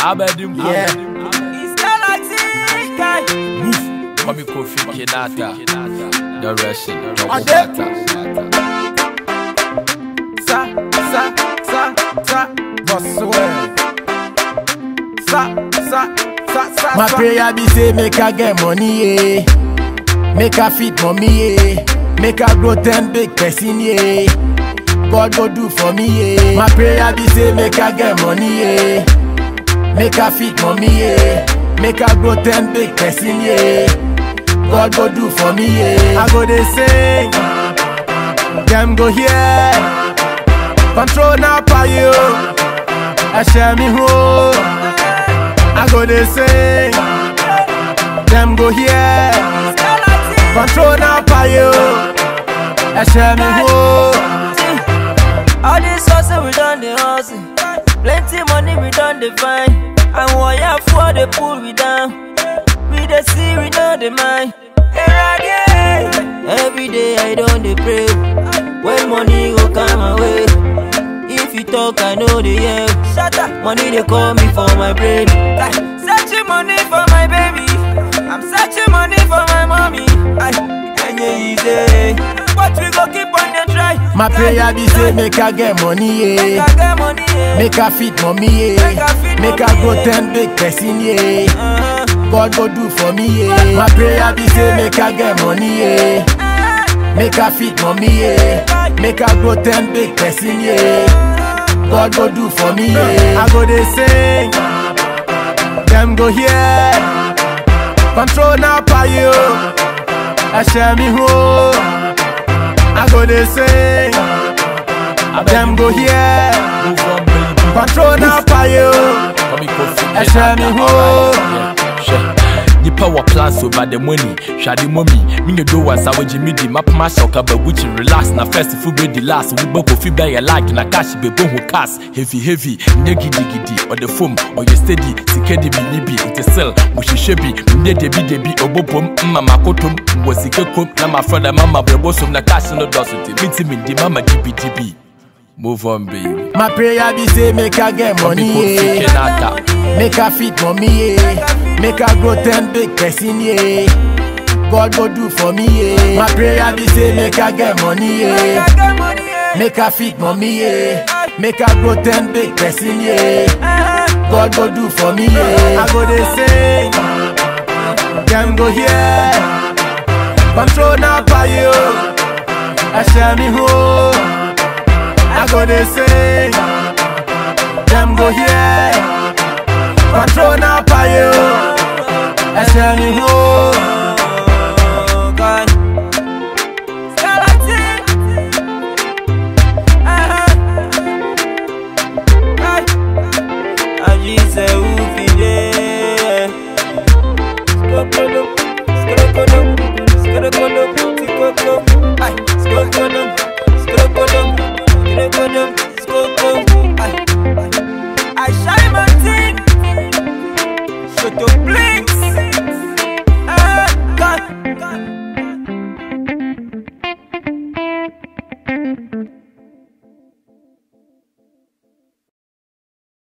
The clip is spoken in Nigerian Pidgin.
Abedim. Yeah. It's Galaxy guy. Mami Kofi Kinata. The Russian. Ade. Sa sa sa sa. Boswell. Sa sa sa sa. My sa. prayer be say make I get money, yeah. Make I fit mommy, yeah. Make I grow ten big person, yeah. God go do for me, yeah. My prayer be say make I get money, yeah. Make I fit mommy, yeah. Make I grow ten big person, yeah. God go do for me, yeah. I go they sing, them go here. Control now for you. I share me home. I go they sing, them go here. Control now for you. I share me home. All this hustle we done the hustle. Plenty money we done the find. And wire for the pull we down. We the see we know the mind. Every day I don't the pray. When money go come my way. If you talk, I know the yeah. Shut up. Money they call me for my brain. Like, searching money for my baby. I'm searching money for my mommy. Ay, and yeah, easy. But we go keep on the try. My prayer be say make I get money, Make yeah. I get money, yeah. Make I fit mommy, Make I yeah. fit Make mommy, I grow yeah. ten big person, yeah. Uh-huh. God go do for me, yeah. My prayer be say make I get money, yeah. Make I fit mommy, yeah. Make I grow ten big person, yeah. God go do for me, yeah. I go they sing, them go here. Control now for you. I share me home. I go they sing, them go here. Move on, baby. Control now for you. Mami Kofi I share me home. Hwɛ nipa wɔ plans over the money hwade mɔmi menyɛ do wansa wogye me di mapoma hyɛ ɔka bagukyi relax na first fo bɛdi last wobɛ kofi bɛyɛ like na cash bɛbɔ hu cars heavy heavy nyɛ gidigidi ɔde fom ɔyɛ steady sika de bi ni bi nte sel mohyehyɛ bi menyɛ debidebi ɔbɔbom mma makotom wɔ sika kom na mafrɛ dɛ mama brɛbɔ som na cash no dɔso nti mentimi ndi mama dibidibi move on baby My prayer be say make I get Mami money, Kofi yeah. Kinata Make I fit mommy, yeah. Make I grow ten big person, yeah. God go do for me, yeah. My prayer be say make I get money, Make yeah. I get money, yeah. Make I fit mommy, yeah. Make I grow ten big person, yeah. Uh-huh. God go do for me, yeah. I go they sing, them go here. Control now for you. I share me home. I go they sing, them go here. Control now for you. I share me home. Oh, God. Galaxy. Uh-huh. Ay. Ajize ufide. Skokodo, skokodo, skokodo, skokodo. Ay, skokodo, skokodo, skokodo, skokodo. Ay, ay. I shine my teeth. Shut your blinks.